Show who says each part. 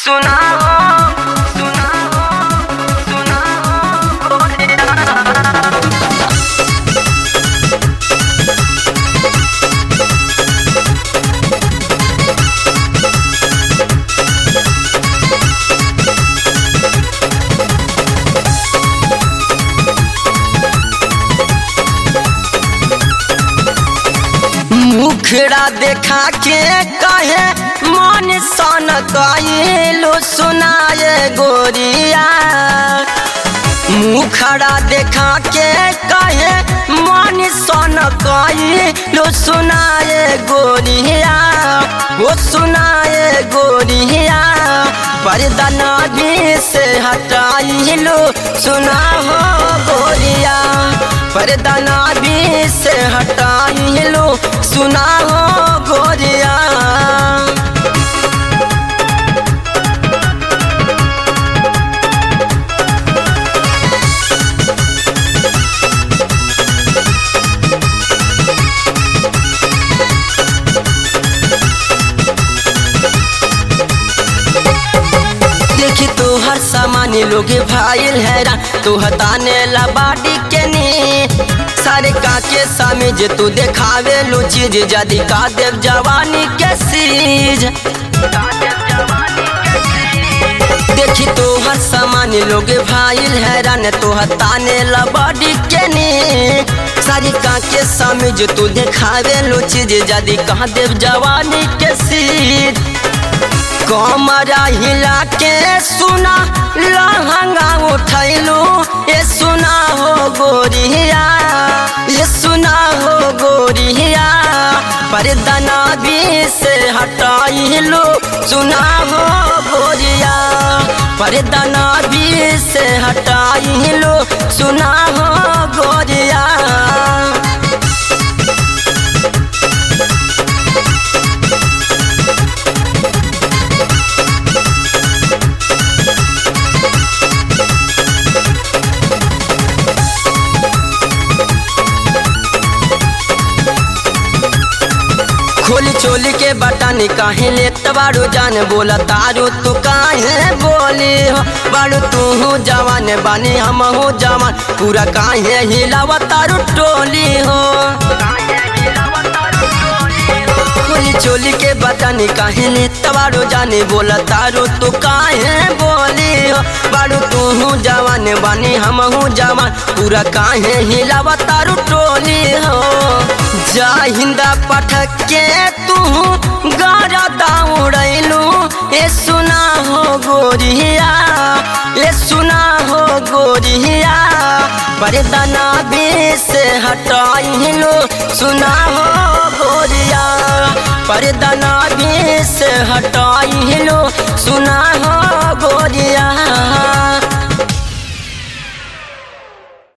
Speaker 1: सुना हो सुना हो सुना हो गोरिया मुखड़ा देखा के कहे मन सन कइलो सुनाए गोरिया मुखड़ा देखा के कहे मन सन कइलो सुनाए गोरिया वो सुनाए गोरिया पर्दा नदी से हटाइलो सुना हो गोरिया पर्दा नदी से हटाइलो सुना हो गोरिया देखी तो हर सामान लोग भाईल हैरान तू हताने ला बाडी के नी सारे काके सामे जे तू देखावे लो चीज जदी का देव जवानी के सीज देखी तो हर सामान लोग भाईल हैरान तो हताने ला बाडी के नी सारी काके सामे जो तू देखावे लो चीज जदी का देव जवानी के सीज कमरा हिला के सुना लहंगा उठैलू ये सुना हो गोरिया ये सुना हो गोरिया पर्दना भी से हटाइलू सुना हो गोरिया पर्दना भी से हटाइलू सुना हो गोरिया खोली चोली के बटन काहे लेत बारू जान बोला तारू तू काहे बोली हो बारू तू हो जवान बानी हम हो जवान पूरा काहे हिलावा तारू टोली हो खोली चोली के बटन काहे लेत बारू जाने बोला तारू तू काहे बोली हो बारू तू हो जवान बानी हम हो जवान पूरा काहे हिलावा तारू टोली हो जा हिंदा पठक के तू गारा दाउड़ैलू ए सुना हो गोरिया ए सुना हो गोरिया पर्दना भी से हटाइलो सुना हो गोरिया पर्दना भी से हटाइलो सुना